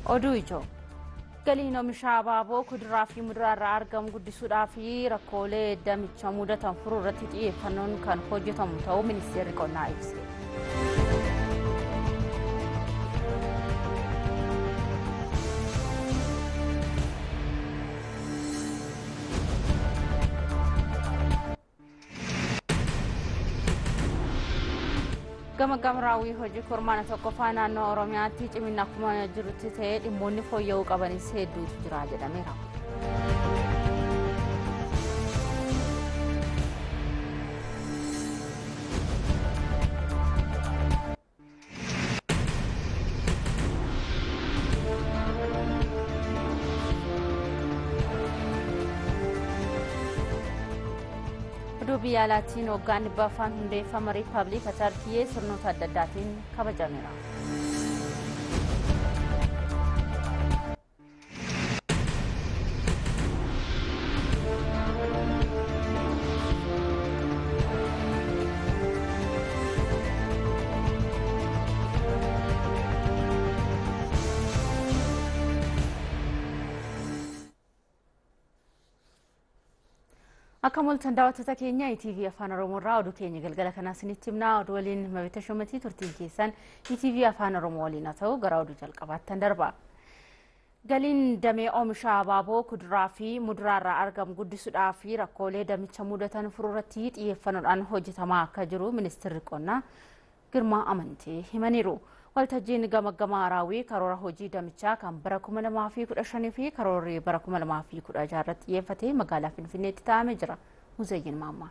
oduu ijoo galiin oomisha abaaboo kuduraa fi muduraa irraa argamu guddisuudhaa fi rakkoolee damicha mudatan furuu irratti xiyyeeffannoon kan hojjetamu ta'uu ministeerri qonnaa ibse. gama gamraawwii hojii kurmaana tokkoffaa naannoo oromiyaatti cimina akkuma jirutti ta'ee dhimmoonni fooyya'uu qabanis hedduutu jira jedhameera. oduu biyya alaatiin waggaan dhibba afaan hundeeffama riippaabilika tarkiyee sirnoota adda addaatiin kabajameera. akka mul'atan daawwattoota keenya ETV afaan oromoo irraa oduu keenya galgala kanaa isinitti himnaa oduu waliin mabita shumatii turtiin keessan ETV afaan oromoo waliin haa ta'u gara oduu jalqabaattan darba. Galiin damee oomisha abaaboo kuduraa fi muduraa irraa argamu guddisuudhaa fi rakkoolee damicha mudatan furuu irratti xiyyeeffannoodhaan hojjetamaa akka jiru ministeerri qonnaa Girmaa Amantee himaniiru. waltajjiin gamaggama raawwii karoora hojii damichaa kan bara 2015 fi karoorri bara 2016 irratti xiyyeeffatee magaalaa Finfinneetti taa'amee jira. Muzayyin Maammaa.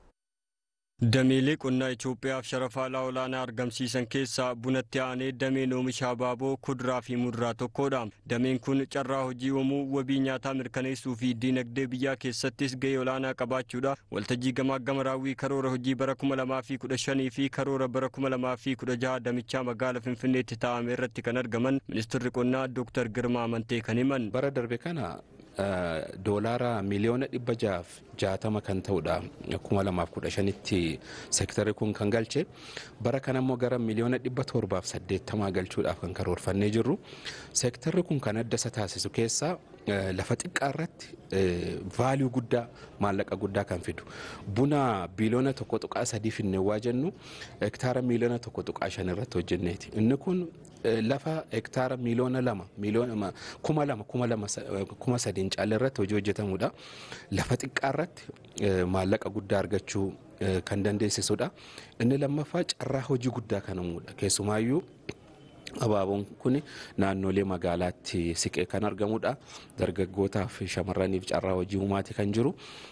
Dameelee qonnaa Itoophiyaaf sharafa olaanaa argamsiisan keessaa bunatti aanee dameen oomisha abaaboo kuduraa fi muduraa tokkodha. Dameen kun carraa hojii uumuu wabii nyaataa mirkaneessuu fi diinagdee biyyaa keessattis gahee olaanaa qabaachuudha. Waltajjii gamaagama raawwii karoora hojii bara 2015 fi karoora bara 2016 damichaa magaalaa Finfinneetti taa'ame irratti kan argaman ministeerri qonnaa Dr. Girmaa Amantee kan himan. Bara darbe kana doolaara miliyoona dhibba jaaf jaatama kan ta'udha kuma lamaaf kudha shanitti seektarri kun kan galche bara kana immoo gara miliyoona dhibba torbaaf saddeettamaa galchuudhaaf kan karoorfannee jirru seektarri kun kan adda isa taasisu keessaa lafa xiqqaa irratti vaaliyuu guddaa maallaqa guddaa kan fidu buna biliyoona tokko tuqaa sadii finneewwaa jennu hektaara miliyoona tokko tuqaa shan irratti hojjenneeti inni kun lafa hektaara miliyoona lama miliyoona kuma lama kuma lama kuma sadiin caala irratti hojii hojjetamudha lafa xiqqaa irratti maallaqa guddaa argachuu kan dandeessisudha inni lammaffaa carraa hojii guddaa kan uumudha keessumaayyuu abaaboon kun naannolee magaalaatti siqee kan argamudha dargaggootaa fi shamarraniif carraa hojii uumaati kan jiru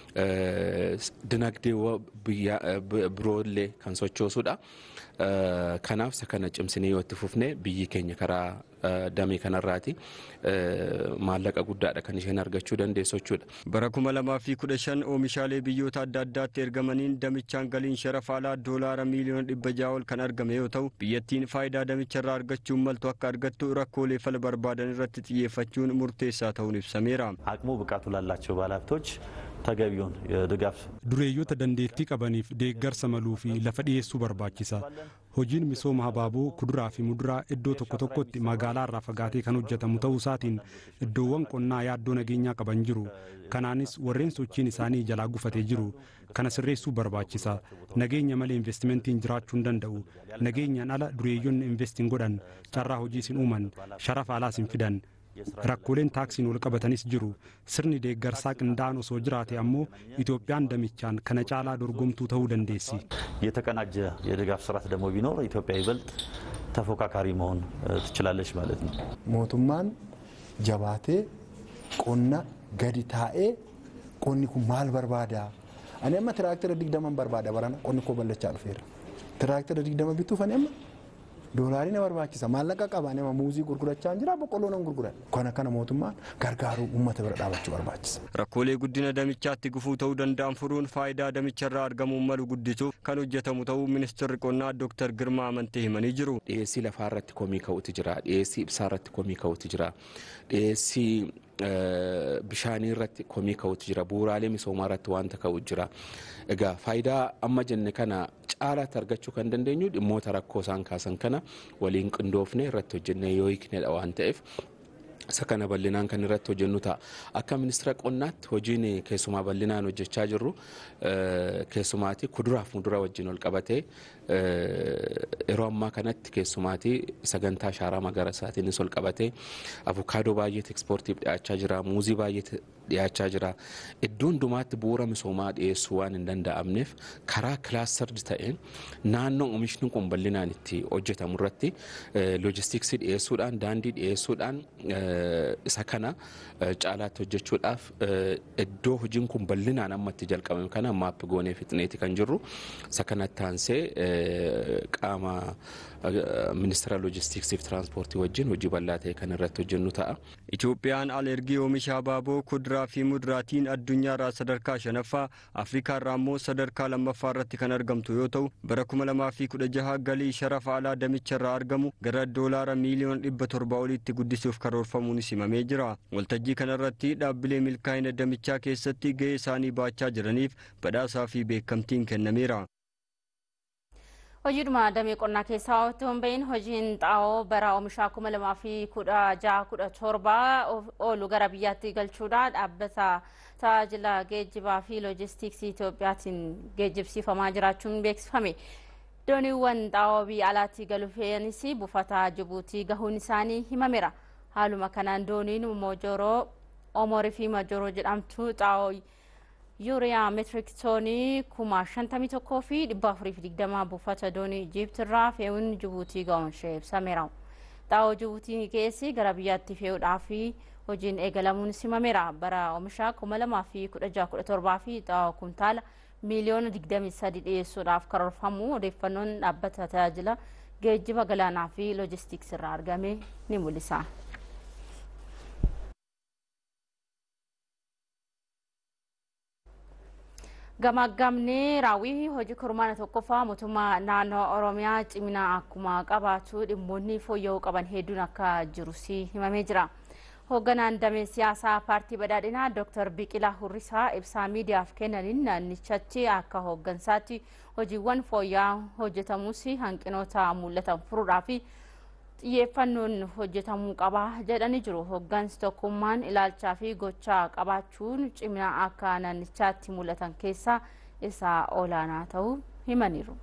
dinagdee biroollee kan sochoosudha. Kanaaf isa kana cimsinee yoo itti fufne biyyi keenya karaa damee kanarraati maallaqa guddaadha kan isheen argachuu dandeessu jechuudha. Bara kuma lamaa fi kudha shan oomishaalee biyyoota adda addaatti ergamaniin damichaan galiin sharafa alaa doolaara miiliyoona dhibba ja'a ol kan argame yoo ta'u biyyattiin faayidaa damicharraa argachuun maltu akka argattu rakkoolee fala barbaadan irratti xiyyeeffachuun murteessaa ta'uun ibsameera. አቅሙ ብቃቱ ላላቸው ባለሀብቶች ተገቢውን ድጋፍ dureeyyoota dandeettii qabaniif deeggarsa maluu fi lafa dhiyeessuu barbaachisa. Hojiin misooma habaaboo kuduraa fi muduraa iddoo tokko tokkotti magaalaa irraa fagaatee kan hojjetamu ta'uu isaatiin iddoowwan qonnaa yaaddoo nageenyaa qaban jiru. Kanaanis warreen sochiin isaanii jalaa gufatee jiru. Kana sirreessuu barbaachisa. Nageenya malee investimentiin jiraachuu hin danda'u. Nageenyaan ala dureeyyoonni investiin godhan carraa hojii sin uuman sharafa alaas hin fidan. rakkooleen taaksiin wal qabatanis jiru sirni deeggarsaa qindaa'an osoo jiraate ammoo itoophiyaan damichaan kana caalaa dorgomtuu ta'uu dandeessi. የተቀናጀ የድጋፍ ስርዓት ደግሞ ቢኖር ኢትዮጵያ ይበልጥ ተፎካካሪ መሆን ትችላለች ማለት ነው። mootummaan jabaatee qonna gadi taa'ee qonni kun maal barbaada ani amma tiraaktira digdaman barbaada barana qonni koo bal'achaa dhufeera tiraaktira digdama bituuf ani amma doolaarii na barbaachisa maallaqa qaba nama muuzii gurgurachaa jira boqqolloo nan gurguran kana kana mootummaan gargaaruu uummata bira dhaabachuu barbaachisa. Rakkoolee guddina damichaatti gufuu ta'uu danda'an furuun faayidaa damicharraa argamuun malu guddisuuf kan hojjetamu ta'uu ministeerri qonnaa Dr. Girmaa Amantee himanii jiru. Dhiyeessii lafaa irratti komii ka'utu jira dhiyeessii ibsaa irratti komii ka'utu jira dhiyeessii bishaanii irratti komii ka'utu jira bu'uuraalee misoomaa irratti wanta ka'u jira. Egaa faayidaa amma jenne kana caalaatti argachuu kan dandeenyu dhimmoota rakkoo isaan kaasan kana waliin qindoofne irratti hojjennee yoo hiiknedha waan ta'eef isa kana bal'inaan kan irratti hojjennu ta'a. Akka ministeera qonnaatti hojiin keessumaa bal'inaan hojjechaa jirru keessumaati kuduraaf muduraa wajjin ol qabatee yeroo ammaa kanatti keessumaati sagantaa shaaraa magariisaatiinis ol qabatee avukaadoo baay'eetu ekspoortiif dhiyaachaa jira muuzii baay'eetu dhiyaachaa jira iddoo hundumaatti bu'uura misoomaa dhiyeessuu waan hin danda'amneef karaa kilaastardi ta'een naannoo oomishni kun bal'inaan itti hojjetamu irratti loojistiksii dhiyeessuudhaan daandii dhiyeessuudhaan isa kana caalaatti hojjechuudhaaf iddoo hojiin kun bal'inaan amma itti jalqabame kana maappi goonee fixneeti kan jirru isa kanatti aansee qaama ministeera loojistiksii fi tiraanspoortii wajjin hojii bal'aa ta'e kan irratti hojjennu ta'a. Itoophiyaan alergii oomisha abaaboo kuduraa fi muduraatiin addunyaarraa sadarkaa shanaffaa Afrikaarraa immoo sadarkaa lammaffaa irratti kan argamtu yoo ta'u bara kuma lamaa fi kudha jaha galii sharafa alaa damicharraa argamu gara doolaara miiliyoona dhibba torba oliitti guddisuuf karoorfamuunis himamee jira. Waltajjii kanarratti dhaabbilee milkaa'ina damichaa keessatti gahee isaanii baachaa jiraniif badhaasaa fi beekamtiin kennameera. hojiidhuma damee qonnaa keessaa otoo hin bahin hojiin xaa'oo bara oomishaa kuma lamaa fi kudha jaha kudha torba oolu gara biyyaatti galchuudha dhaabbata tajaajila geejjibaa fi loojistiksii Itoophiyaatiin geejjibsiifamaa jiraachuun beeksifame. Dooniiwwan xaa'oo biyya alaatti galuufeenis buufata Jibuutii gahuun isaanii himameera. Haaluma kanaan dooniin Moojoroo Omorii fi Majoroo jedhamtu xaa'oo yuuriyaa meetirik toonii kuma shantamii tokkoo fi dhibba afurii fi digdama buufata doonii Ijiipti irraa fe'uun Jibuutii ga'uun ishee ibsameera. Xaa'oo Jibuutii keessi gara biyyaatti fe'uudhaaf hojiin eegalamuun simameera. Bara oomishaa kuma lamaa fi kudha jaha kudha torbaa fi xaa'oo kuntaala miiliyoona digdamii sadi dhiyeessuudhaaf karoorfamu odeeffannoon dhaabbata tajaajila geejjiba galaanaa fi loojistiksii irraa argame ni mul'isa. gamaggamni raawwii hojii kurmaana tokkoffaa mootummaa naannoo oromiyaa cimina akkuma qabaatu dhimmoonni fooyya'uu qaban hedduun akka jirus himamee jira. hoogganaan damee siyaasaa paartii badhaadhinaa dr biqilaa hurrisaa ibsaa miidiyaaf kennaniin naannichatti akka hooggansaatti hojiiwwan fooyya'aa hojjetamus hanqinoota mul'atan furuudhaaf xiyyeeffannoon hojjetamuu qaba jedhanii jiru. Hooggansi tokkummaan ilaalchaa fi gochaa qabaachuun cimina akka naannichaatti mul'atan keessaa isa olaanaa ta'uu himaniiru.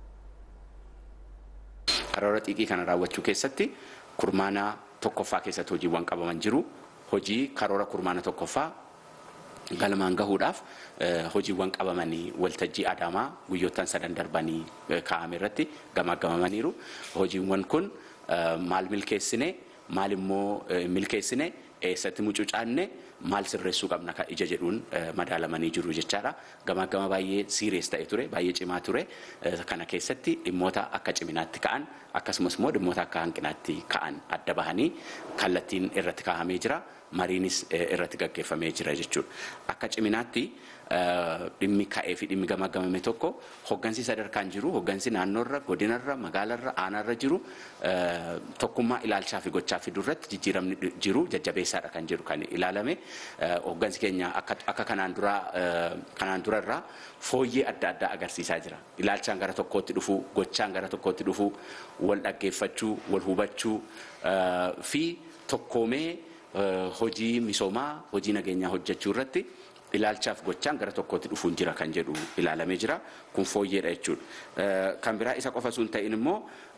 Karoora xiiqii kana raawwachuu keessatti kurmaana tokkoffaa keessatti hojiiwwan qabaman jiru. Hojii karoora kurmaana tokkoffaa galmaan gahuudhaaf hojiiwwan qabamanii waltajjii adaamaa guyyoottan sadan darbanii kaa'ame irratti gamaggamamaniiru. Hojiiwwan kun maal milkeessine maal immoo milkeessine eessatti mucucaanne maal sirreessuu qabna kan ija jedhuun madaalamanii jiru jechaadha. Gamaggama baay'ee siirees ta'e ture baay'ee cimaa ture kana keessatti dhimmoota akka ciminaatti ka'an akkasumas immoo dhimmoota akka hanqinaatti ka'an adda bahanii kallattiin irratti kaa'amee jira. mariinis irratti gaggeeffamee jira jechuudha. Akka ciminaatti dhimmi ka'ee fi dhimmi gamaggamame tokko hoggansi sadarkaan jiru hoggansi naannoorra godinarra magaalarra aanaarra jiru tokkummaa ilaalchaa fi gochaa fiduu irratti jijjiiramni jiru jajjabeessaadha kan jiru kan ilaalame hoggansi keenya akka kanaan dura kanaan durarraa fooyyee adda addaa agarsiisaa jira. Ilaalchaan gara tokkootti dhufuu gochaan gara tokkootti dhufuu wal dhaggeeffachuu wal hubachuu fi tokkoomee hojii misoomaa hojii nageenyaa hojjechuu irratti ilaalchaaf gochaan gara tokkootti dhufuun jira kan jedhu ilaalamee jira kun fooyyeedha jechuudha. Kan biraa isa qofa sun ta'in immoo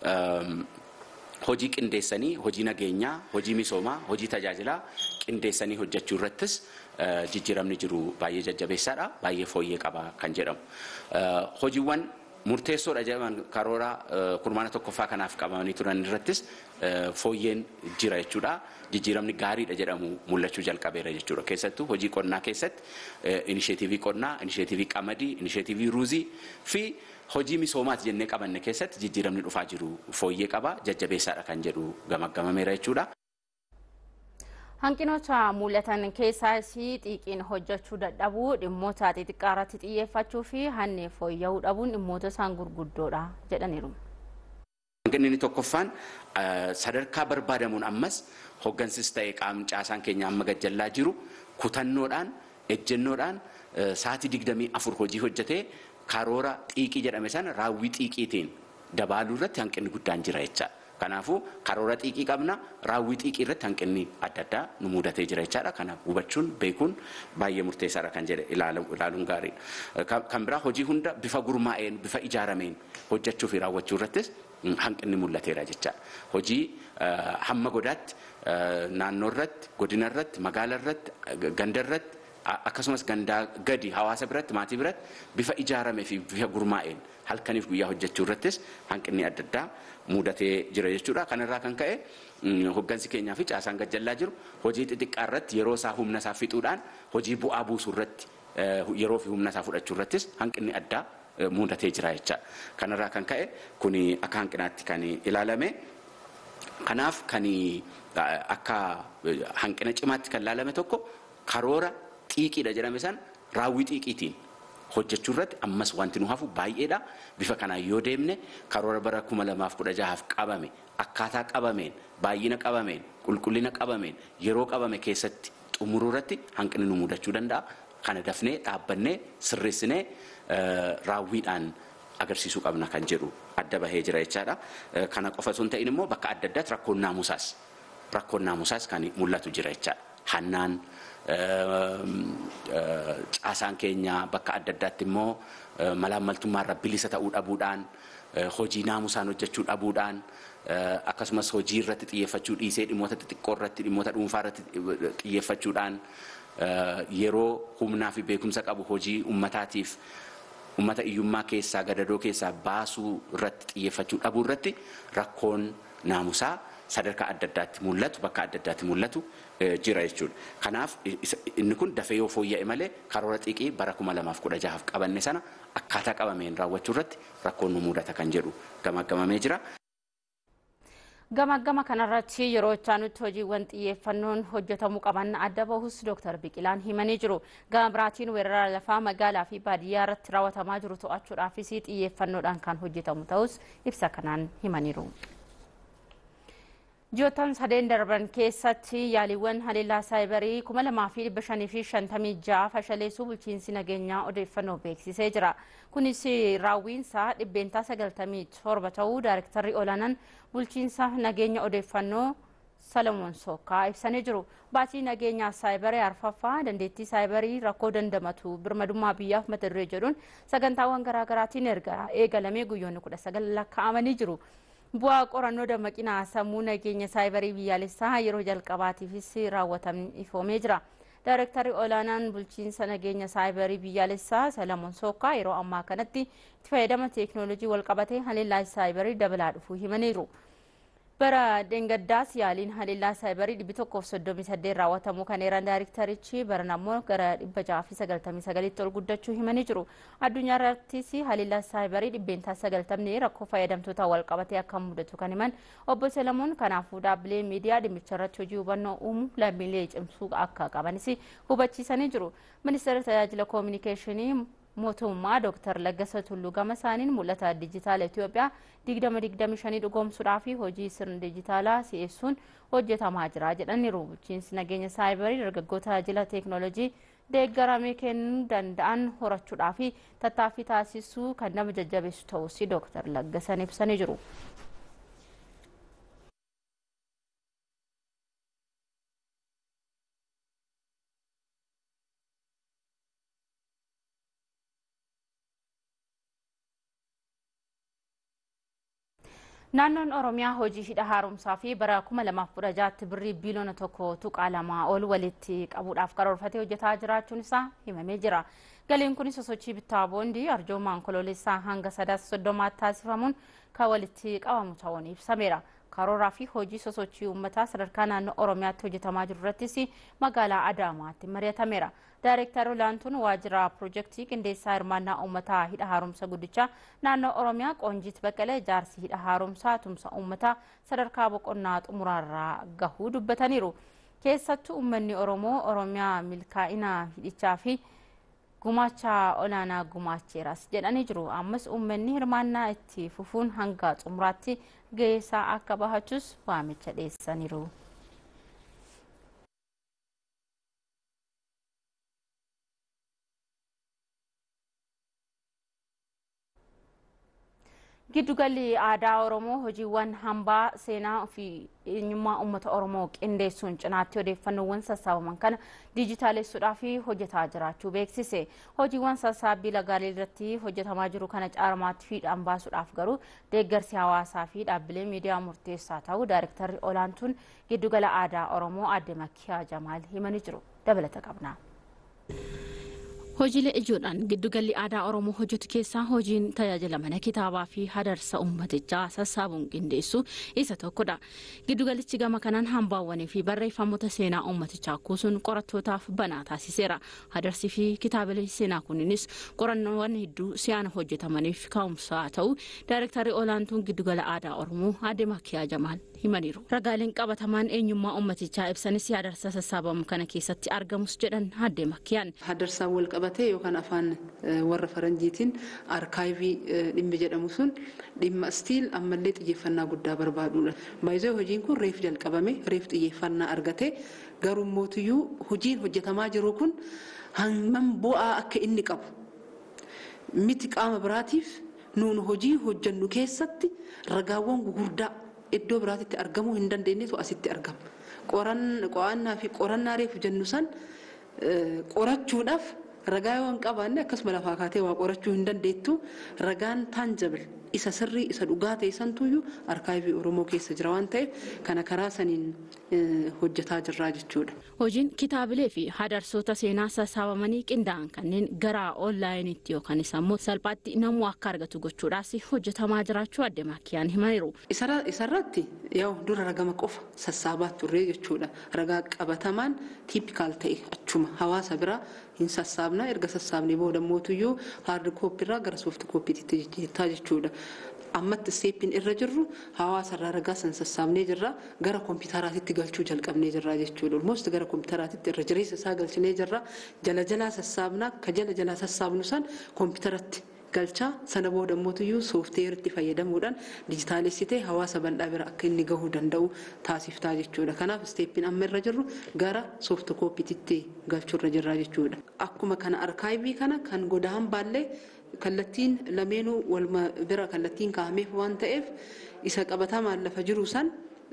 hojii qindeessanii hojii nageenyaa hojii misoomaa hojii tajaajilaa qindeessanii hojjechuu irrattis jijjiiramni jiru baay'ee jajjabeessaadha baay'ee fooyyee qaba kan jedhamu. Hojiiwwan murteessoodha jedhaman karoora kurmaana tokkoffaa kanaaf qabamanii turan irrattis fooyyeen jira jechuudha. Jijjiiramni gaariidha jedhamu mul'achuu jalqabeera jechuudha. Keessattuu hojii qonnaa keessatti inisheetivii qonnaa, inisheetivii qamadii, inisheetivii ruuzii fi hojii misoomaati jennee qabanne keessatti jijjiiramni dhufaa jiru fooyyee qaba jajjabeessaadha kan jedhu gamaggamameera jechuudha. Hanqinoota mul'atan keessaas xiiqiin hojjechuu dadhabuu dhimmoota xixiqqaa irratti xiyyeeffachuu fi hannee fooyya'uu dhabuun dhimmoota isaan gurguddoodha jedhaniiru. Hanqinni inni tokkoffaan sadarkaa barbaadamuun ammas hoggansis ta'e qaamni caasaan keenya amma gajjallaa jiru kutannoodhaan ejjennoodhaan sa'aatii digdamii afur hojii hojjetee karoora xiiqii jedhame sana raawwii xiiqiitiin dabaaluu irratti hanqinni guddaan jira jecha. Kanaafuu karoora xiiqii qabna raawwii xiiqii irratti hanqinni adda addaa nu mudatee jira jechaadha. Kana hubachuun beekuun baay'ee murteessaadha kan jedhe ilaaluun gaariidha. Kan biraa hojii hunda bifa gurmaa'een bifa ijaarameen hojjechuu fi raawwachuu irrattis hanqinni mul'ateera jechaadha. Hojii hamma godaatti naannoo irratti godina irratti magaala irratti ganda irratti akkasumas gandaa gadi hawaasa biratti maatii biratti bifa ijaaramee fi bifa gurmaa'een halkaniif guyyaa hojjechuu irrattis hanqinni adda addaa mudatee jira jechuudha. Kanarraa kan ka'e hoggansi keenyaa fi caasaan gajjallaa jiru hojii xixiqqaa irratti yeroo isaa humna isaa fixuudhaan hojii bu'aa buusuu irratti yeroo fi humna isaa fudhachuu irrattis hanqinni addaa mudatee jira jecha. Kanarraa kan ka'e kun akka hanqinaatti kan ilaalame. Kanaaf kan akka hanqina cimaatti kan ilaalame tokko karoora xiiqiidha jedhame san raawwii xiiqiitiin hojjechuu irratti ammas wanti nu hafu baay'eedha. Bifa kanaan yoo deemne karoora bara kuma lamaaf kudha jahaaf qabame akkaataa qabameen baay'ina qabameen qulqullina qabameen yeroo qabame keessatti xumuruu irratti hanqinni nu mudachuu danda'a. Kana dafnee dhaabbannee sirreessinee raawwiidhaan agarsiisuu qabna kan jedhu adda bahee jira jechaadha. Kana qofa osoo hin ta'in immoo bakka adda addaatti rakkoon naamusaas rakkoon naamusaas kan mul'atu jira jechaadha. Hannaan caasaan keenya bakka adda addaatti immoo malaammaltummaarra bilisa ta'uu dhabuudhaan hojii naamusaan hojjechuu dhabuudhaan akkasumas hojii irratti xiyyeeffachuu dhiisee dhimmoota xixiqqoo irratti dhimmoota dhuunfaa irratti xiyyeeffachuudhaan yeroo humnaa fi beekumsa qabu hojii ummataatiif ummata iyyummaa keessaa gadadoo keessaa baasuu irratti xiyyeeffachuu dhabuu irratti rakkoon naamusaa sadarkaa adda addaatti mul'atu bakka adda addaatti mul'atu jira jechuudha. Kanaaf inni kun dafee yoo fooyya'e malee karoora xiiqii bara kuma lamaaf kudha jahaaf qabanne sana akkaataa qabameen raawwachuu irratti rakkoon nu mudata kan jedhu gamaggamamee jira. Gamaggama kanarratti yeroo itti hojiiwwan xiyyeeffannoon hojjetamuu qaban adda bahus Dr. Biqilaan himanii jiru. Gama biraatiin weerara lafaa magaalaa fi baadiyyaa irratti raawwatamaa jiru to'achuudhaafis xiyyeeffannoodhaan kan hojjetamu ta'us ibsa kanaan himaniiru. Ji'oottan sadeen darban keessatti yaaliiwwan haleellaa saayibarii 2556 fashaleessuu bulchiinsi nageenyaa odeeffannoo beeksisee jira. Kunis raawwiinsaa dhibbeentaa 97 ta'uu daayirektarri olaanaan bulchiinsa nageenya odeeffannoo Salamoon Sookkaa ibsanii jiru. Baatii nageenyaa saayibarii arfaffaa dandeettii saayibarii rakkoo dandamatu birmadummaa biyyaaf mata duree jedhuun sagantaawwan garaagaraatiin eegalamee guyyoonni 19 lakkaa'amanii jiru. bu'aa qorannoo dammaqinaa sammuu nageenya saayibarii biyyaalessaa yeroo jalqabaatiifis raawwatamee ifoomee jira. Daayirektarri olaanaan bulchiinsa nageenya saayibarii biyyaalessaa Salamoon Sookkaa yeroo ammaa kanatti itti fayyadama teeknooloojii walqabatee haleellaa saayibarii dabalaa dhufuu himaniiru. bara dheengaddaas yaaliin haleellaa saayibarii dhibbi tokkoof soddomii saddeet raawwatamuu kan eeran daayirektarichi baran ammoo gara dhibba jaha fi sagaltamii sagalitti ol guddachuu himanii jiru. Addunyaa irrattis haleellaa saayibarii dhibbeentaa sagaltamni rakkoo fayyadamtoota wal qabatee akka mudatu kan himan obbo Selamoon kanaafuu dhaabbileen miidiyaa dhimmicha irratti hojii hubannoo uumuu lammiilee cimsuu akka qabanis hubachiisanii jiru. Ministeera tajaajila koominikeeshinii mootummaa Dr. Laggasa Tulluu gama isaaniin mul'ata dijitaala Itoophiyaa 2025 dhugoomsuudhaa fi hojii sirna dijitaalaa si'eessuun hojjetamaa jira jedhaniiru. Bulchiinsi nageenya saayibarii dargaggoota tajaajila teeknooloojii deeggaramee kennuu danda'an horachuudhaa fi tattaaffii taasisuu kan nama jajjabeessu ta'us Dr. Laggasan ibsanii jiru. Naannoon Oromiyaa hojii hidha haaromsaa fi bara 2016tti birrii biiliyoona tokko tuqaa lamaa ol walitti qabuudhaaf karoorfatee hojjetaa jiraachuun isaa himamee jira. Galiin kunis sosochii bittaa boondii arjoomaan kololeessaa hanga sadaasa soddomaatti taasifamuun kan walitti qabamu ta'uun ibsameera. Karooraa fi hojii sosochii uummataa sadarkaa naannoo Oromiyaatti hojjetamaa jiru irrattis magaalaa Adaamaatti mari'atameera. Daayireektar olaantuun waajjira piroojeektii qindeessaa hirmaannaa uummataa hidha haaromsa guddichaa naannoo Oromiyaa Qoonjiit Baqqalee jaarsi hidha haaromsaa tumsa uummataa sadarkaa boqonnaa xumuraarraa gahuu dubbataniiru. Keessattuu uummanni Oromoo Oromiyaa milkaa'ina hidhichaa fi gumaacha olaanaa gumaacheeras jedhanii jiru. Ammas uummanni hirmaannaa itti fufuun hanga xumuraatti ga'eessaa akka bahachus waamicha dhiyeessaniiru. Giddugalli aadaa Oromoo hojiiwwan hambaa seenaa fi eenyummaa uummata Oromoo qindeessuun cinaatti odeeffannoowwan sassaabaman kana diijitaalessuudhaaf hojjetaa jiraachuu beeksise. Hojiiwwan sassaabbii lagaalee irratti hojjetamaa jiru kana caalmaatti fiixaan baasuudhaaf garuu deeggarsi hawaasaa fi dhaabbilee miidiyaa murteessaa ta'uu daayirektarri olaantuun giddugala aadaa Oromoo aadde Makkiyaa Jamaal himanii jiru. Dabalata qabna. Hojiilee ijoodhaan giddugalli aadaa Oromoo hojjetu keessaa hojiin tajaajila mana kitaabaa fi hadarsa uummatichaa sassaabuun qindeessu isa tokkodha. Giddugalichi gama kanaan hambaawwanii fi barreeffamoota seenaa uummatichaa kuusuun qorattootaaf banaa taasiseera. Hadarsi fi kitaabilee seenaa kunniinis qorannoowwan hedduu si'aana hojjetamaniif ka'umsaa ta'u daayirektarri olaantuun giddugala aadaa Oromoo aadde Makkiyaa Jamaal himaniiru. Ragaaleen qabatamaan eenyummaa uummatichaa ibsanis hadarsa sassaabamu kana keessatti argamus jedhan aadde Makkiyaan. Hadarsaan wal qabatee yookaan afaan warra faranjiitiin arkaayivii dhimmi jedhamu sun dhimma istiil ammallee xiyyeeffannaa guddaa barbaadudha. Baay'ee hojiin kun reef jalqabame reef xiyyeeffannaa argate garuu mootiyyuu hojiin hojjetamaa jiru kun hammam bu'aa akka inni qabu miti qaama biraatiif nuun hojii hojjennu keessatti ragaawwan gugurdaa iddoo biraatitti argamuu hin dandeenyetu asitti argama. Qo'annaa fi qorannaa reefu jennu san qorachuudhaaf ragaa yoo hin qabaanne akkasuma lafaa kaatee waa qorachuu hin dandeettu ragaan taanjabil isa sirrii isa dhugaa ta'e santuyyuu arkaayivii Oromoo keessa jira waan ta'eef kana karaa saniin hojjetaa jirraa jechuudha. Hojiin kitaabilee fi hadarsoota seenaa sassaabamanii qindaa'an kanneen gara onlaayiniitti yookaan immoo salphaatti namuu akka argatu gochuudhaas hojjetamaa jiraachuu aadde Makkiyaan himaniiru. Isarratti yoo dura ragama qofa sassaabaa turre jechuudha. Ragaa qabatamaan tiipikaal ta'e achuma hawaasa biraa hin sassaabna erga sassaabnee booda mootuyyuu haardi kooppiirraa gara soofti kooppiitti jijjiirtaa jechuudha. ammatti isteeppiin irra jirru hawaasa irraa ragaa san sassaabnee jirra gara koompitaraatitti galchuu jalqabnee jirra jechuudha. Olmoost gara koompitaraatitti irra jireessa isaa galchinee jirra jala jalaa sassaabnaa ka jala jalaa sassaabnu san koompitaratti galchaa sana booda mootuyyuu soofteeritti fayyadamuudhaan dijitaalessitee hawaasa bal'aa bira akka inni gahuu danda'u taasiftaa jechuudha. Kanaaf isteeppiin amma irra jirru gara soofti kooppiititti galchuu irra jirra jechuudha. Akkuma kana arkaayivii kana kan godaan baallee kallattiin lameenuu walma bira kallattiin kaa'ameef waan ta'eef isa qabatamaan lafa jiru san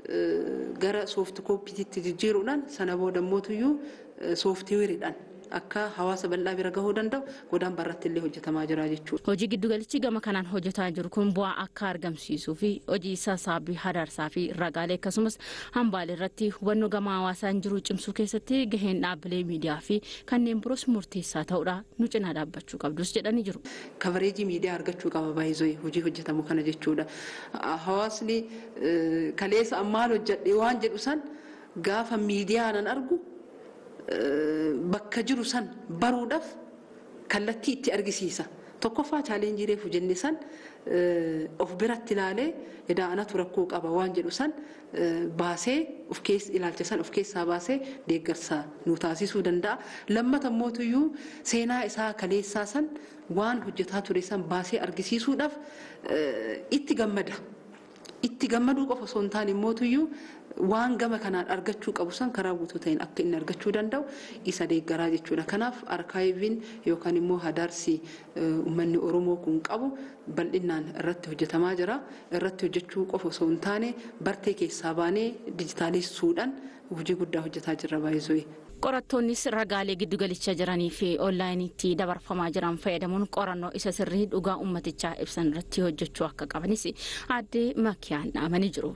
gara soofti kooppiititti jijjiiruudhaan sana booda mootuyyuu sooftiweeriidhaan akka hawaasa bal'aa bira gahuu danda'u godaan barratti illee hojjetamaa jira jechuudha. Hojii giddugalichi gama kanaan hojjetaa jiru kun bu'aa akka argamsiisuu fi hojii sassaabbii hadarsaa fi ragaalee akkasumas hambaalee irratti hubannoo gama hawaasaan jiru cimsuu keessatti gaheen dhaabbilee miidiyaa fi kanneen biroos murteessaa ta'uudha nu cinaa dhaabbachuu qabdus jedhanii jiru. Kabareejii miidiyaa argachuu qaba baay'ee hojii hojjetamu kana jechuudha. Hawaasni kaleessa maal hojjedhe waan jedhu san gaafa miidiyaanan argu bakka jiru san baruudhaaf kallattii itti argisiisa. Tokkoffaa chaalenjii reefu jenne san of biratti ilaalee edaanatu rakkoo qaba waan jedhu san baasee of keessa ilaalcha san of keessaa baasee deeggarsa nu taasisuu danda'a. Lammata mootuyyuu seenaa isaa kaleessaa san waan hojjetaa ture san baasee argisiisuudhaaf itti gammada. Itti gammaduu qofa osoo hin taane mootuyyuu waan gama kanaan argachuu qabu san karaa guutuu ta'een akka inni argachuu danda'u isa deeggaraa jechuudha. Kanaaf arkaayiviin yookaan immoo hadarsi uummanni Oromoo kun qabu bal'inaan irratti hojjetamaa jira. Irratti hojjechuu qofa osoo hin taane bartee keessaa baanee dijitaalessuudhaan hojii guddaa hojjetaa jirra baay'ee. Qorattoonnis ragaalee giddugalicha jiranii fi onlaayiniitti dabarfamaa jiran fayyadamuun qorannoo isa sirrii dhugaa uummatichaa ibsan irratti hojjechuu akka qabanis aadde Makkiyaan dhaamanii jiru.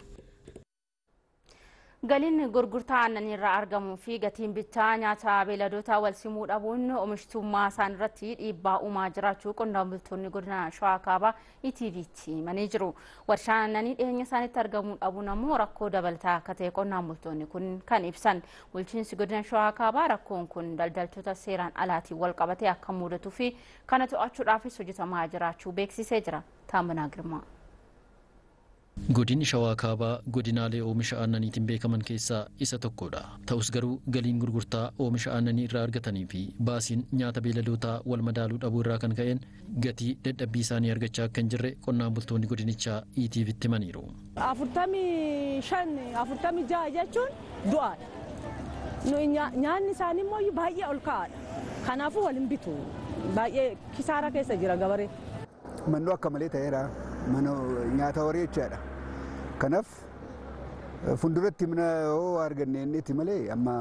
Galiin gurgurtaa aannanii irraa argamuu fi gatiin bittaa nyaata beelladoota wal simuu dhabuun oomishtummaa isaan irratti dhiibbaa uumaa jiraachuu qonnaan bultoonni godina Shawaa Kaabaa ETV'tti himanii jiru. Warshaan aannanii dhiyeenya isaanitti argamuu dhabuun ammoo rakkoo dabalataa akka ta'e qonnaan bultoonni kun kan ibsan. Bulchiinsi godina Shawaa Kaabaa rakkoon kun daldaltoota seeraan alaatiin wal qabatee akka mudatuu fi kana to'achuudhaafis hojjetamaa jiraachuu beeksisee jira. Taaminaa Girmaa. Godinni Shawaa Kaabaa godinaalee oomisha aannaniitiin beekaman keessaa isa tokkodha. Ta'us garuu galiin gurgurtaa oomisha aannanii irraa argatanii fi baasiin nyaata beeladootaa wal madaaluu dhabuu irraa kan ka'een gatii dadhabbii isaanii argachaa akka hin jirre qonnaan bultoonni godinichaa ETV'tti himaniiru. Afurtamii shan afurtamii jaha jechuun du'aadha. Nyaanni isaanii immoo baay'ee ol ka'aadha. Kanaafuu wal hin bitu. Baay'ee kisaara keessa jira gabaree. Mannoo akka malee ta'eera. mana nyaata horii jechaadha. Kanaaf fuulduratti mana yoo arganne innitti malee amma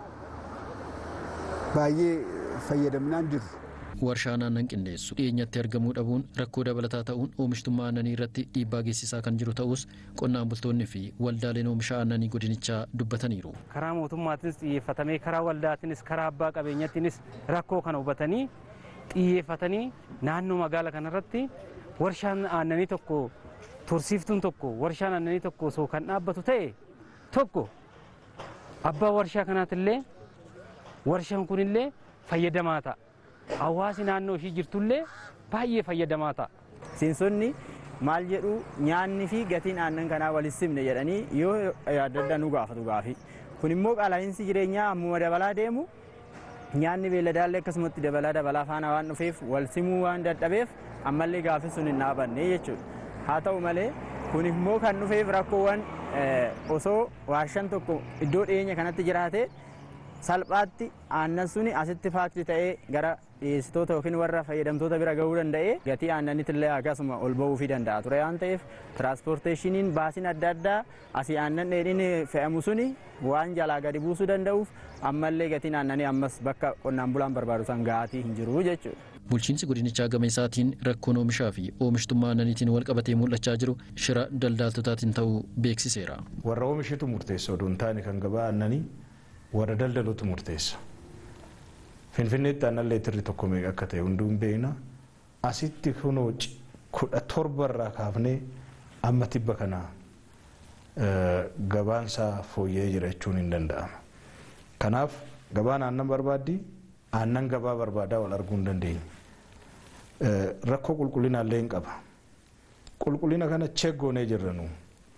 baay'ee fayyadamnaan jiru. warshaan aannan qindeessu dhiyeenyatti argamuu dhabuun rakkoo dabalataa ta'uun oomishtummaa aannanii irratti dhiibbaa geessisaa kan jiru ta'us qonnaan bultoonni fi waldaaleen oomisha aannanii godinichaa dubbataniiru. karaa mootummaatiinis xiyyeeffatamee karaa waldaatiinis karaa abbaa qabeenyattiinis rakkoo kana hubatanii xiyyeeffatanii naannoo magaala kanarratti warshaan aannanii tokko tursiiftuun tokko warshaan aannanii tokko osoo kan dhaabbatu ta'e tokko abbaa warshaa kanaatillee warshaan kunillee fayyadamaa ta'a. hawaasi naannoo ishii jirtullee baay'ee fayyadamaa ta'a. Seensonni maal jedhu nyaanni fi gatiin aannan kanaa walis simne jedhanii yoo adda addaa nu gaafatu gaafi. Kun immoo qaala'insi jireenyaa ammuma dabalaa deemu nyaanni beelladaallee akkasumatti dabalaa dabalaa faana waan dhufeef wal simuu waan dadhabeef ammallee gaafi sun hin dhaabanne jechuudha. Haa ta'u malee kun immoo kan dhufeef rakkoowwan osoo warshaan tokko iddoo dhiyeenya kanatti jiraate salphaatti aannan suni asitti faakti ta'ee gara dhiyeessitoota yookiin warra fayyadamtoota bira gahuu danda'ee gatii aannaniitillee akkasuma ol ba'uufii danda'a ture waan ta'eef tiraanspoorteeshiniin baasiin adda addaa asii aannan dheedhiin fe'amu suni waan jalaa gadi buusuu danda'uuf ammallee gatiin aannanii ammas bakka qonnaan bulaan barbaadu san ga'aatii hin jiru jechuudha. Bulchiinsi godinichaa gama isaatiin rakkoon oomishaa fi oomishtummaa aannaniitiin wal qabatee mul'achaa jiru shira daldaaltotaatiin ta'uu beeksiseera. Warra oomishitu murteessa odoo hin taane kan gabaa aannanii warra daldalutu murteessa. Finfinneetti aannan leetirri tokko meeqa akka ta'e hunduu hin beekna. Asitti kunoo kudha torba irraa kaafnee amma tibba kana gabaan isaa fooyya'ee jira jechuun hin danda'ama. Kanaaf gabaan aannan barbaaddi aannan gabaa barbaadaa wal arguu hin dandeenye. Rakkoo qulqullinaallee hin qaba. Qulqullina kana cheeggoonee jirra nu.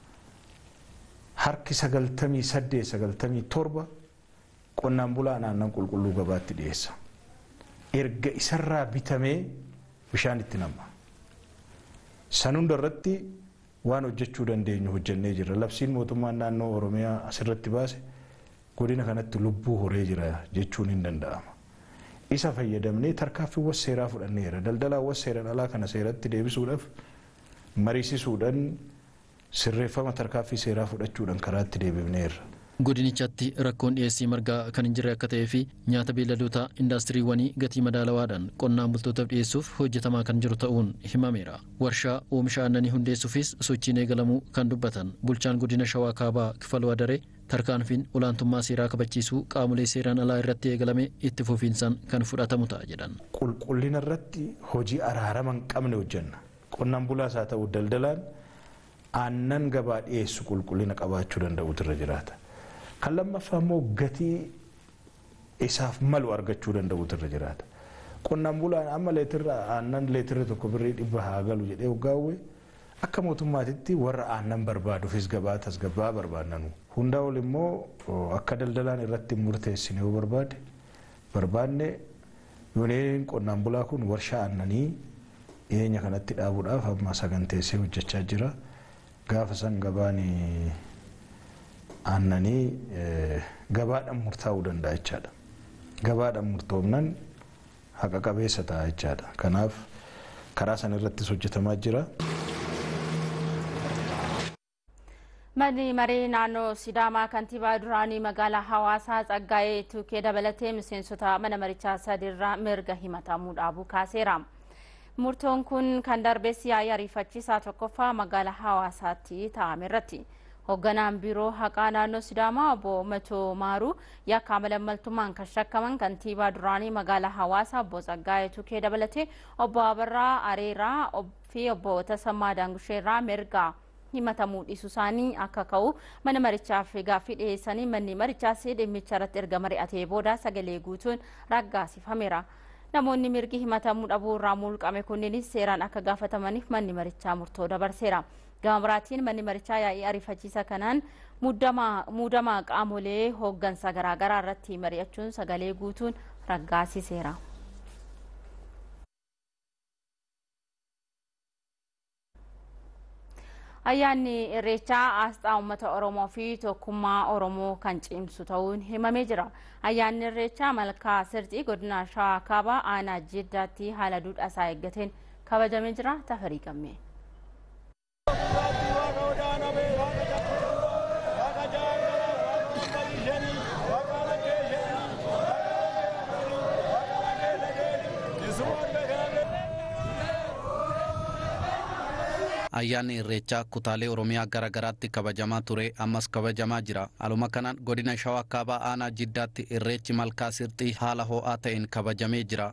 Harki sagaltamii saddeet sagaltamii torba qonnaan bulaan aannan qulqulluu gabaatti dhiyeessa. Erga isarraa bitamee bishaan itti namma. San hunda irratti waan hojjechuu dandeenyu hojjennee jirra. Labsiin mootummaan naannoo Oromiyaa asirratti baase godina kanatti lubbuu horee jira jechuun hin danda'ama. Isa fayyadamnee tarkaanfiiwwan seeraa fudhanneera. Daldalaawwan seeraan alaa kana seeratti deebisuudhaaf mariisisuudhaan sirreeffama tarkaanfii seeraa fudhachuudhaan karaatti deebifneerra. godinichatti rakkoon dhiyeessii margaa kan hin jirre akka ta'ee fi nyaata beelladoota indaastiriiwwanii gatii madaalawaadhaan qonnaan bultootaaf dhiyeessuuf hojjetamaa kan jiru ta'uun himameera. Warshaa oomisha aannanii hundeessuufis sochiin eegalamuu kan dubbatan bulchaan godina shawaa kaabaa kifaluu adaree tarkaanfiin olaantummaa seeraa kabachiisuu qaamolee seeraan alaa irratti eegalame itti fufiinsaan kan fudhatamu ta'a jedhan. Qulqullina irratti hojii araarama hin qabne hojjenna. Qonnaan bulaas haa ta'u daldalaan aannan gabaa dhiyeessu qulqullina qabaachuu danda'utu irra jiraata. kan lammaffaa immoo gatii isaaf malu argachuu danda'utu irra jiraata. Qonnaan bulaan amma leetirra aannan leetirri tokko birrii dhibba haa galu jedhee hoggaawwe akka mootummaatitti warra aannan barbaaduufis gabaa tasgabbaa barbaadnanu. Hundaa ol immoo akka daldalaan irratti murteessine yoo barbaade barbaadne yooneen qonnaan bulaa kun warshaa aannanii dhiyeenya kanatti dhaabuudhaaf amma saganteessee hojjechaa jira. Gaafa san gabaan aannanii gabaadhaan murtaa'uu danda'a jechaadha. Gabaadhaan murtoomnan haqa qabeessa ta'a jechaadha. Kanaaf karaa sana irrattis hojjetamaa jira. Manni maree naannoo Sidaamaa kantiibaa duraanii magaalaa Hawaasaa Tsaggaa'ee Tuukee dabalatee miseensota mana marichaa sadiirraa mirga himatamuu dhaabuu kaaseera. Murtoon kun kan darbees yaa'ii ariifachiisaa tokkoffaa magaalaa Hawaasaatti taa'ame irratti. hoogganaan biiroo haqaa naannoo sidaamaa obbo Matoo Maaruu yakka malaammaltummaan kan shakkaman kantiibaa duraanii magaalaa hawaasaa obbo Tsaggaa'ee Tukee dabalatee obbo Abarraa Areeraa fi obbo Tasammaa Daangusheerraa mirga himatamuu dhiisuu isaanii akka ka'u mana marichaaf gaaffii dhiyeessanii manni marichaas dhimmicha irratti erga mari'atee booda sagalee guutuun raggaasifameera. Namoonni mirgi himatamuu dhabuu irraa mulqame kunniinis seeraan akka gaafatamaniif manni marichaa murtoo dabarseera. Gama biraatiin manni marichaa yaa'ii ariifachiisa kanaan muudamaa qaamolee hooggansa garaagaraa irratti mari'achuun sagalee guutuun raggaasiseera. Ayyaanni Irreechaa asxaa uummata Oromoo fi tokkummaa Oromoo kan cimsu ta'uun himamee jira. Ayyaanni Irreechaa malkaa sirxii godina Shawaa Kaabaa aanaa Jiddaatti haala duudhaa isaa eeggateen kabajamee jira. Tafarii gammee. ayyaanni irreechaa kutaalee oromiyaa gara garaatti kabajamaa ture ammas kabajamaa jira aluma kanaan godina shawaa kaabaa aanaa jiddaatti irreechi malkaa sirxii haala ho'aa ta'een kabajamee jira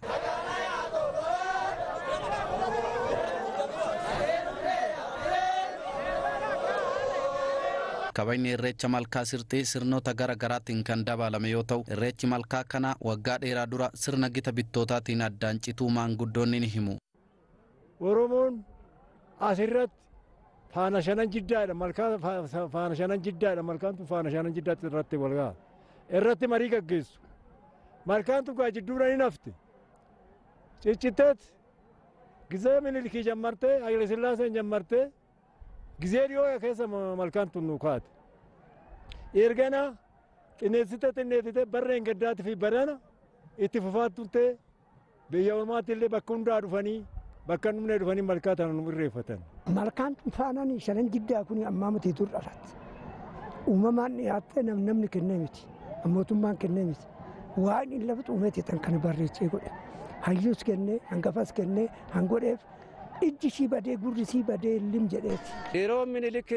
kabajni irreecha malkaa sirxii sirnoota gara garaatiin kan dabalame yoo ta'u irreechi malkaa kana waggaa dheeraa dura sirna gita bittootaatiin addaan cituu maanguddoonni ni himu oromoon asirratti faana shanan jiddaadha malkaa faana shanan jiddaadha malkaan tun faana shanan jiddaatti irratti walgaa irratti marii gaggeessu malkaan tun gaa jidduudha ni nafte cicciteet gizee minilikii jammartee haile sillaaseen jammartee gizee dhiyoo keessa malkaan tun nu kaate ergana xinneessite xinneessite barreen gaddaati fi badana itti fufaattuntee biyya ormaatti illee bakka hundaa dhufanii bakka dhumne dhufanii malkaa tana nu irreeffatan. Malkaan faanaan shanan jiddaa kun ammaa miti dur dhalatti. Uumamaan dhiyaattee namni kennee miti. Mootummaan kennee miti. Waan inni lafa xuumeeti tan kana barreessee godhe. Hayyuus kennee, hangafas kennee, hangodheef ijji ishii badee gurri ishii badee lim jedheeti. Yeroo minilik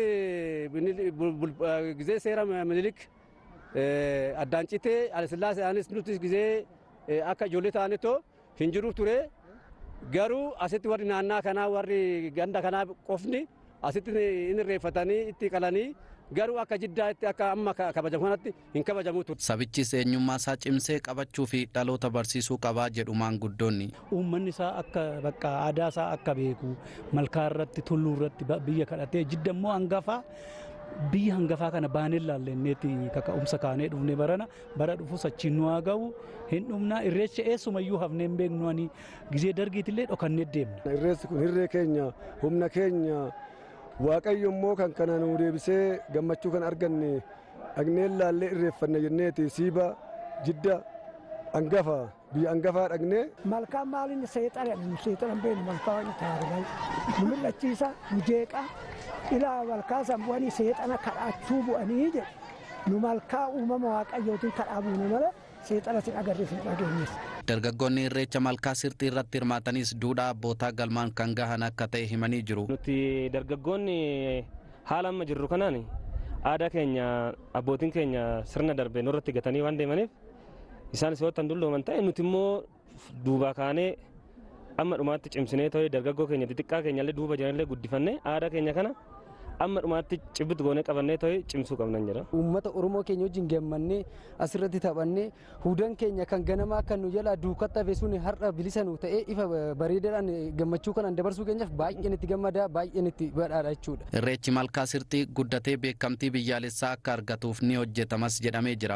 gizee seera minilik addaan citee alisillaasee anis nuti gizee akka ijoollee ta'anitoo hin jiru ture. garuu asitti warri naannaa kanaa warri ganda kanaa qofni asitti in irreeffatanii itti qalanii garuu akka jiddaatti akka amma kabajamu kanatti hin kabajamu ture. Sabichis eenyummaa isaa cimsee qabachuu fi dhaloota barsiisuu qabaa jedhu maanguddoonni. Uummanni isaa akka bakka aadaa isaa akka beeku malkaa irratti tulluu irratti biyya kadhatee jidda immoo hangafaa biyya hangafaa kana baanee laallenneetti kaka'umsa kaanee dhufne barana bara dhufu sachiin nu haa ga'u hin dhumna irreecha eessumayyuu hafnee hin beeknu ani gizee dargiitillee dhokannee deemna. Irreessi kun hirree keenya humna keenya waaqayyo immoo kan kana nu deebisee gammachuu kan arganne dhagneen laallee irreeffanne jenneeti siiba jidda hangafa biyya hangafaa dhagnee. Malkaan maaliin seexana seexana beenu malkaa waan taa'anii nu mul'achiisa nu jeeqaa ilaa malkaa san bu'anii seexana kadhachuu bu'anii jedhu nu malkaa uumama waaqayyootiin kadhaa buune malee seexana sin agarree sin dhageenyes. Dargaggoonni irreecha malkaa sirxii irratti hirmaatanis duudhaa abbootaa galmaan kan gahan akka ta'e himanii jiru. Nuti dargaggoonni haala amma jirru kanaan aadaa keenya abbootiin keenya sirna darbe nurratti gatanii waan deemaniif isaanis yoo tan dullooman ta'e nuti immoo duubaa kaanee amma dhumaatti cimsinee ta'e dargaggoo keenya xixiqqaa keenyallee duuba jiranillee guddifannee aadaa keenya kana amma dhumaatti cibbitu goonee qabannee ta'e cimsuu qabnan jira. Uummata Oromoo keenya wajjin geemmannee asirratti taphannee hudan keenya kan ganamaa kan nu jalaa duukatti hafe sun har'a bilisa nu ta'ee ifa bareedaadhaan gammachuu kanaan dabarsuu keenyaaf baay'een itti gammadaa baay'een itti badhaadha jechuudha. Irreechi malkaa sirxii guddatee beekamtii biyyaalessaa akka argatuuf ni hojjetamas jedhamee jira.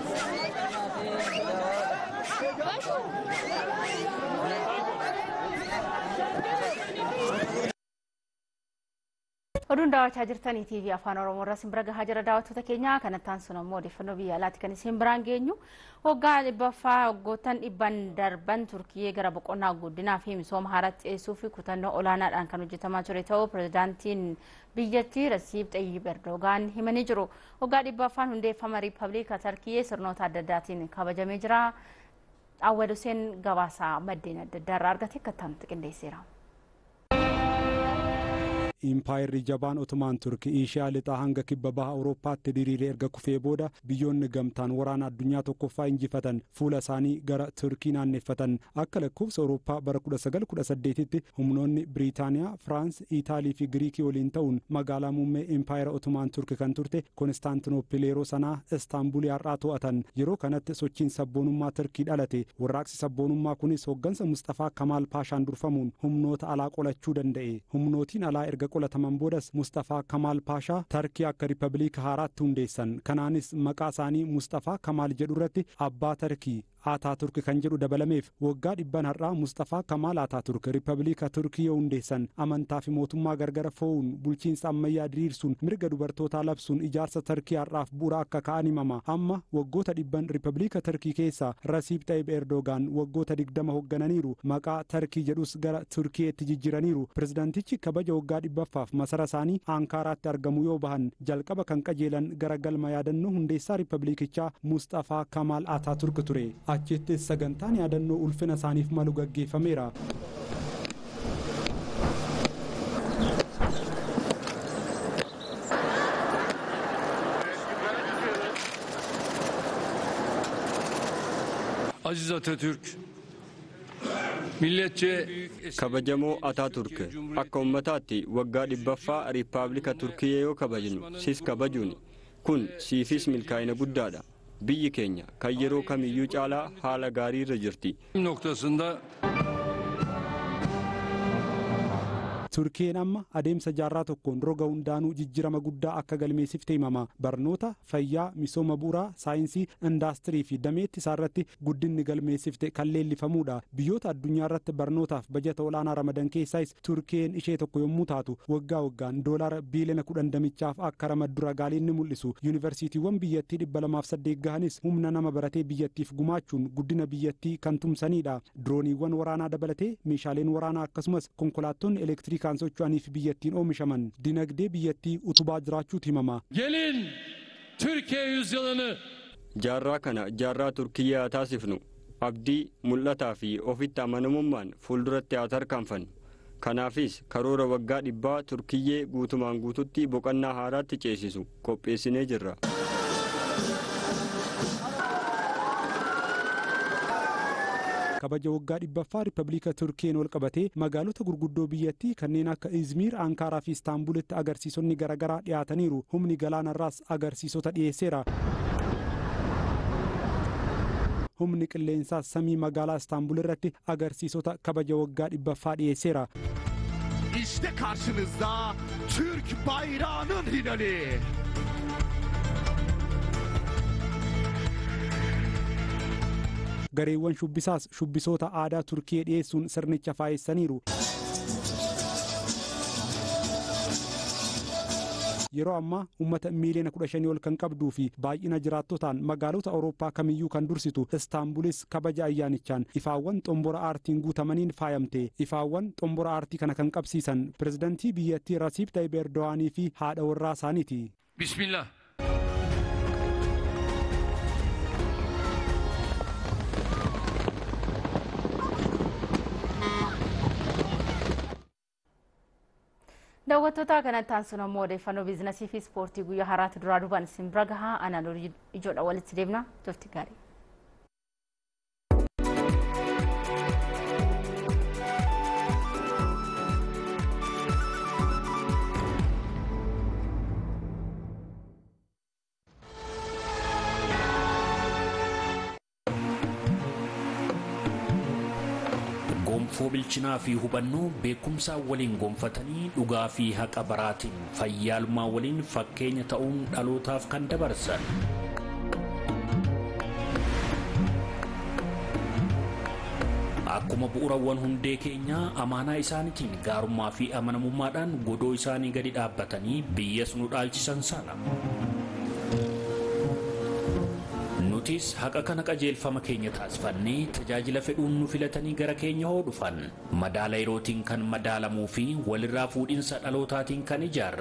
oduun daawwachaa jirtanii tiivii afaan oromoo irraa isin bira gahaa jira daawwattoota keenya kanattaan sun ammoo odeeffannoo biyya alaatti kan isin biraan geenyu waggaa dhibbaffaa waggoottan dhibban darban turkiyyee gara boqonnaa guddinaa fi misooma haaraatti dhiyeessuu fi kutannoo olaanaadhaan kan hojjetamaa ture ta'uu pirezidaantiin biyyattii rasiib xayyib erdogaan himanii jiru waggaa dhibbaffaan hundeeffama riippabliika tarkiyyee sirnoota adda addaatiin kabajamee jira awwal huseen gabaasaa maddeen adda addaa irraa argate akka itti qindeesseera. impaayirri jabaan otomaan turki ishiyaa lixaa hanga kibba baha awurooppaatti diriiree erga kufee booda biyyoonni gamtaan waraana addunyaa tokkoffaa injifatan fuula isaanii gara turkii naanneffatan akka lakkoofsa awurooppaa bara 1918tti humnoonni biriitaaniyaa firaans iitaalii fi giriikii waliin ta'uun magaalaa muummee impaayira otomaan turki kan turte konstaantinoopil yeroo sanaa istaanbulii har'aa to'atan yeroo kanatti sochiin sabboonummaa turkii dhalate warraaqsi sabboonummaa kunis hoggansa mustafaa kamaal paashaan durfamuun humnoota alaa qolachuu danda'e humnootiin alaa erga qolataman boodas mustafaa kamaal paashaa tarkii akka riippabliika haaraatti hundeessan kanaanis maqaa isaanii mustafaa kamaal jedhu irratti abbaa tarkii ataaturk kan jedhu dabalameef waggaa dhibban har'aa mustafaa kamaal ataaturk riippabliika turkii yoo hundeessan amantaa fi mootummaa gargara fo'uun bulchiinsa ammayyaa diriirsuun mirga dubartootaa labsuun ijaarsa tarkii har'aaf bu'uura akka ka'an himama amma waggoota dhibban riippabliika tarkii keessa rasiib xayyib erdogaan waggoota digdama hooggananiiru maqaa tarkii jedhus gara turkiyeetti jijjiraniiru pirezidaantichi kabaja waggaa dhibbaffaaf masara isaanii aankaaraatti argamu yoo bahan jalqaba kan qajeelan gara galma yaadannoo hundeessaa riippabliikichaa mustafaa kamaal ataaturk ture achittis sagantaan yaadannoo ulfina isaaniif malu gaggeeffameera. Aziz Atatürk, milletçe kabajamoo ataaturk akka ummataatti waggaa dhibbaffaa riippaabilika turkiyee yoo kabajnu sis kabajuun kun siifis milkaa'ina guddaadha biyyi keenya kan yeroo kamiyyuu caalaa haala gaarii irra jirti noktasında turkiyeen amma adeemsa jaarraa tokkoon roga hundaanuu jijjirama guddaa akka galmeessifte himama barnoota fayyaa misooma bu'uuraa saayinsii indaastirii fi dameetti isaarratti guddinni galmeessifte kan leellifamuudha biyyoota addunyaa irratti barnootaaf bajata olaanaa ramadan keessaas turkiyeen ishee tokko yommuu taatu waggaa waggaan doolaara biiliyoona kudhan damichaaf akka ramaddu ragaaleen ni mul'isu yuunivarsiitiiwwan biyyattii dhibba lamaaf saddeet gahanis humna nama baratee biyyattiif gumaachuun guddina biyyattii kan tumsanidha dirooniiwwan waraanaa dabalatee meeshaaleen waraanaa akkasumas konkolaattonni elektiriik kan socho'aniif biyyattiin oomishaman dinagdee biyyattii utubaa jiraachuutu himama. gelin Türkiye yüzyılını jaarraa kana jaarraa turkiyyaa haa taasifnu abdii mul'ataa fi ofitti amanamummaan fuulduratti haa tarkaanfannu kanaafis karoora waggaa dhibbaa turkiyyee guutumaan guututti boqonnaa haaraatti ceesisu qopheessinee jirra. kabaja waggaa dhibbaffaa riippabliika turkiyeen wal qabatee magaalota gurguddoo biyyattii kanneen akka izmiir ankaaraa fi istaanbulitti agarsiisonni garaagaraa dhiyaataniiru humni galaanarraas agarsiisota dhiyeesseera. humni qilleensaas samii magaalaa istaanbul irratti agarsiisota kabaja waggaa dhibbaffaa dhiyeesseera. İşte karşınızda Türk bayrağının hilali. gareewwan shubbisaas shubbisoota aadaa turkiyee dhiyeessuun sirnicha faayessaniiru. yeroo ammaa uummata miiliyoona kudha shanii ol kan qabduu fi baay'ina jiraattotaan magaalota awurooppaa kamiyyuu kan dursitu istaanbulis kabaja ayyaanichaan ifaawwan xombora aartiin guutamaniin faayamte ifaawwan xombora aartii kana kan qabsiisan pirezidantii biyyattii rasiib tayyib erdo'aanii fi haadha warraa isaaniiti. Bismillah. daawwattoota kanatti aansuun ammoo odeeffannoo biizinasii fi ispoortii guyyaa haraatti duraa duubaan isin bira gahaa anaan ijoodha walitti deemna turtii gaarii. gonfoo bilchinaa fi hubannoo beekumsaa waliin gonfatanii dhugaa fi haqa baraatiin fayyaalmaa waliin fakkeenya ta'uun dhalootaaf kan dabarsan. Akkuma bu'uurawwan hundee keenyaa amaanaa isaaniitiin gaarummaa fi amanamummaadhaan godoo isaanii gadi dhaabbatanii biyyas nu dhaalchisan sana. nutis haqa kana qajeelfama keenya taasifannee tajaajila fedhuun nu filatanii gara keenya hoo dhufan madaala yerootiin kan madaalamuu fi walirraa fuudhinsa dhalootaatiin kan ijaarame